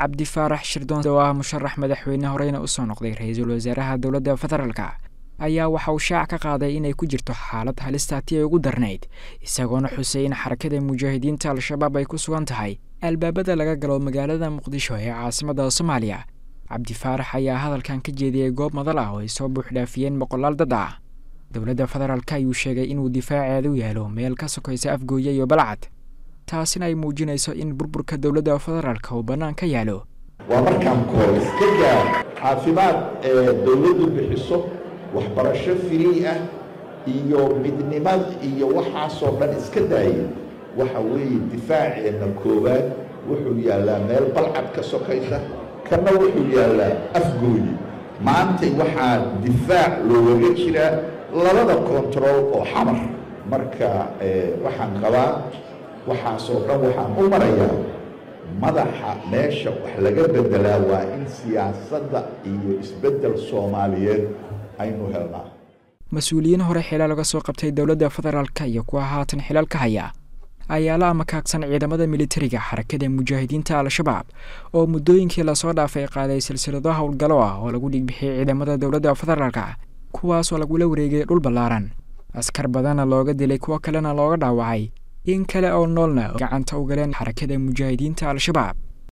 cabdi faarax shirdoon oo ah musharax madaxweyne horeyna usoo noqday ra-iisul wasaaraha dowladda federaalka ayaa waxa uu shaac ka qaaday inay ku jirto xaalad halistaati ay ugu darnayd isagoona xusay in xarakada mujaahidiinta al-shabaab ay ku sugan tahay albaabada laga galo magaalada muqdisho ee caasimadda soomaaliya cabdi faarax ayaa hadalkan ka jeediyey goob madal ah oo ay soo buuxdhaafiyeen boqolaal dad ah dowladda federaalk ayuu sheegay inuu difaaceedu yaalo meel ka sokaysa afgooye iyo balcad taasina ay muujinayso in burburka dowladda federaalka uu bannaan ka yaalo waa markaan koor iska gaar caafimaad ee dowladdu bixiso waxbarasho firii ah iyo midnimad iyo waxaasoo dhan iska daaya waxa weeye difaaceenna koowaad wuxuu yaallaa meel balcad ka sokaysa kana wuxuu yaallaa afgooyi maantay waxaa difaac loogaga jiraa labada kontarool oo xamar marka waxaan qabaa waxaasoo dhan waxaan u marayaa madaxa meesha wax laga beddelaa waa in siyaasadda iyo isbeddel soomaaliyeed aynu helnaa mas-uuliyiin hore xilaa laga soo qabtay dowladda federaalka iyo kuwa haatan xilal ka haya ayaa la amakaagsan ciidamada militariga xarakada mujaahidiinta al-shabaab oo muddooyinkii lasoo dhaafay qaaday silsilado howlgalo ah oo lagu dhigbixiyey ciidamada dowladda federaalka kuwaasoo lagula wareegay dhul ballaaran askar badanna looga dilay kuwo kalena looga dhaawacay in kale oo noolna gacanta u galeen xarakada mujaahidiinta al-shabaab